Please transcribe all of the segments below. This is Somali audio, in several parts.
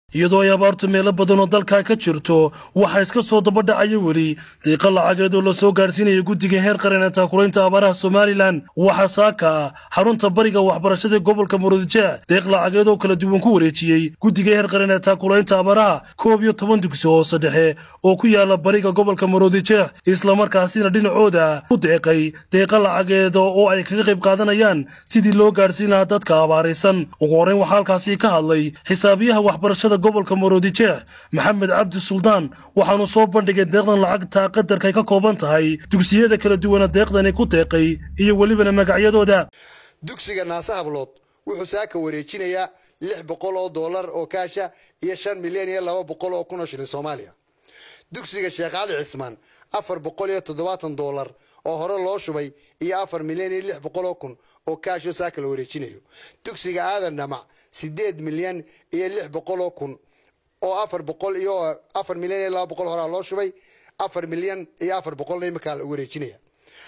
iyadoo ay abaartu meelo badan oo dalkaa ka jirto waxaa iska soo dabadhacaya weli diiqa lacageed oo lasoo gaadhsiinaya guddiga heer qaran ee taakulaynta abaaraha somalilan waxaa saaka xarunta bariga waxbarashada gobolka murudijeec deeq lacageed oo kala duwan ku wareejiyey guddiga heer qaran ee taakulaynta abaaraha koob iyo toban dugsi hoose dhexe oo ku yaala bariga gobolka murudijeec islamarkaasina dhinacooda ku deeqay deeqa lacageed oo ay kaga qayb qaadanayaan sidii loo gaadhsiin lahaa dadka abaaraysan ugu horreyn waxaa halkaasi ka hadlay xisaabiyaha waxbarashada gobolka murudijeec maxamed cabdi suldaan waxaanu soo bandhigay deeqdan lacagta qadarkay ka kooban tahay dugsiyada kala duwana deeqdani ku deeqay iyo welibana magacyadooda dugsiga naase hablood wuxuu saaka wareejinayaa lix boqol oo dollar oo kaasha iyo shan milyan iyo laba boqol oo kun oo shilin soomaaliya dugsiga sheekh cali cismaan afar boqol iyo toddobaatan dollar oo hore loo shubay iyo afar milyan iyo lix boqol oo kun oo kaashoo saaka la wareejinayo dugsiga aadan dhamac sideed milyan iyo lix boqol oo kun oo afar boqol iyo afar milyan iyo laba boqol horaa loo shubay afar milyan iyo afar boqolna iminkaa la wareejinaya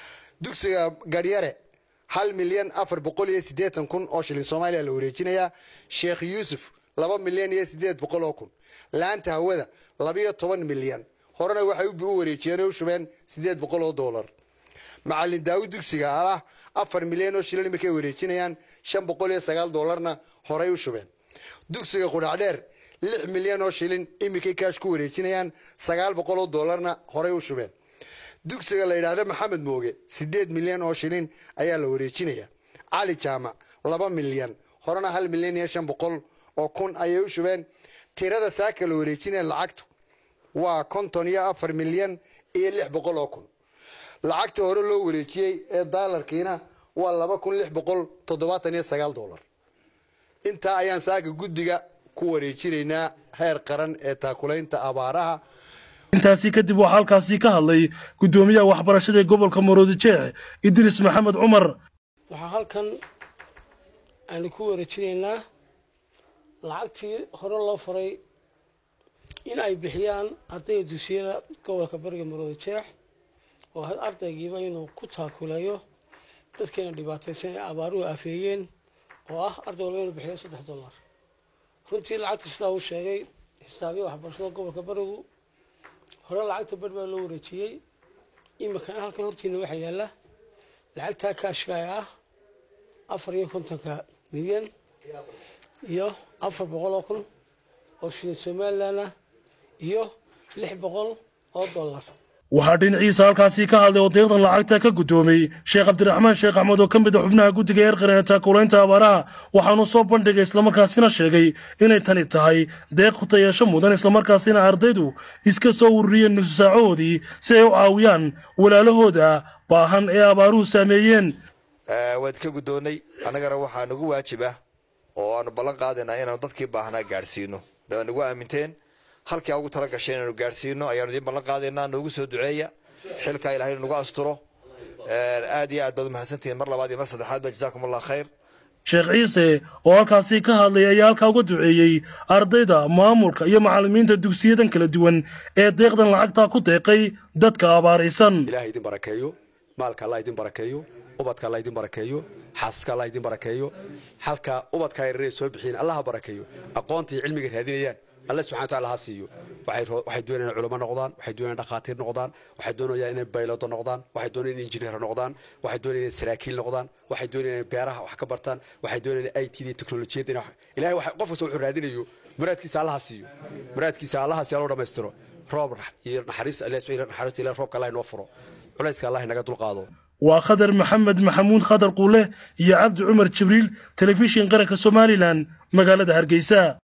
dugsiga garyare hal milyan afar boqol iyo siddeetan kun oo shilin soomaaliya la wareejinayaa sheekh yuusuf laba milyan iyo siddeed boqol oo kun laanta hawada labiyo toban milyan horena waxay u wareejiyeen oo u shubeen siddeed boqol oo dollar macalin daawud dugsiga alah afar milyan oo shilin imarkay wareejinayaan shan boqol iyo sagaal dollarna horay u shubeen dugsiga qudhacdheer lix milyan oo shilin iminkay kaash ku wareejinayaan sagaal boqol oo dollarna horay u shubeen dugsiga la yidhaahdo maxamed mooge siddeed milyan oo shilin ayaa la wareejinaya cali jaamac laba milyan horena hal milyan iyo shan boqol oo kun ayay u shubeen tirada saaka la wareejinaya lacagtu waa konton iyo afar milyan iyo lix boqol oo kun lacagta hore loo wareejiyey ee daalarkiina waa laba kun lix boqol toddobaatan iyo sagaal dollar intaa ayaan saaka guddiga ku wareejinaynaa heer qaran ee taakulaynta abaaraha intaasi kadib waxaa halkaasi ka hadlay guddoomiyaha waxbarashada ee gobolka murudijeec idriis maxamed cumar waxaa halkan aanu ku wareejinaynaa lacagtii hore loo faray in ay bixiyaan ardayda dugsiyada gobolka bariga murudijeec oo ardaygiiba inuu ku taakuleeyo dadkeena dhibaataysan ee abaaruhu afeeyeen oo ah arday walba inuu bixiyo saddex dollar runtii lacagta sidaa uu sheegay xisaabiya waxbarashada gobolka barigu hore lacagta bar baa loo wareejiyey iminkana halkan hortiina waxaa yaalla lacagtaa kaashka ee ah afar iyo kontonka milyan iyo afar boqol oo kun oo shilin somalilan ah iyo lix boqol oo dollar waxaa dhinaciisa halkaasi ka hadlay oo deeqdan lacagta ka guddoomay sheekh cabdiraxmaan sheekh axmed oo ka mid a xubnaha guddiga heer qaran ee taakulaynta abaaraha waxaanu soo bandhigay islamarkaasina sheegay inay tani tahay deeq hutayeesho mudan islamarkaasina ardaydu iska soo ururiyeen nusu saacahoodii si ay u caawiyaan walaalahooda baahan ee abaaruhu saameeyeen waad ka guddoonnay annagana waxaa nagu waajib ah oo aanu ballan qaadaynaa inaanu dadkii baahnaa gaadhsiino daad nagu aaminteen halkii ugu tala gashay inaanu gaadhsiino ayaanu idiin ballan qaadaynaa noogu soo duceeya xilkaa ilahay nagu asturo aad iyo aad baad umahadsantihiin mar labaad iyo mar saddexaad ba jazaakum allah khayr sheekh ciise oo halkaasi ka hadlay ayaa halkaa uga duceeyey ardayda maamulka iyo macallimiinta dugsiyadan kala duwan ee deeqdan lacagtaa ku deeqay dadka abaaraysan ilahay idin barakeeyo maalka allah idin barakeeyo ubadka allah idin barakeeyo xaasaska allah idin barakeeyo halka ubadka yareer soo bixiin allaha barakeeyo aqoonta iyo cilmiga raadinayaan alle subxana wataala ha siiyo waxay doonayaan culamo noqdaan waxay doonayaan dhakhaatiir noqdaan waxay doonayaan inay baylodo noqdaan waxay doonayaan inay injineer noqdaan waxay doonayaan inay saraakiil noqdaan waxay doonayaan inay beeraha wax ka bartaan waxay doonayaan inay it iyo teknolojiyadda inay ilahay qof kasta wuxuu raadinayo muraadkiisa allaha siiyo muraadkiisa allaha siiyo loo dhammaystiro roob iyo naxariis naxariista ilahay roobka allah inoo furo culayska allah inaga dulqaado waa khadar maxamed maxamuud khadar quule iyo cabdi cumar jibriil telefishin qaranka somalilan magaalada hargeysa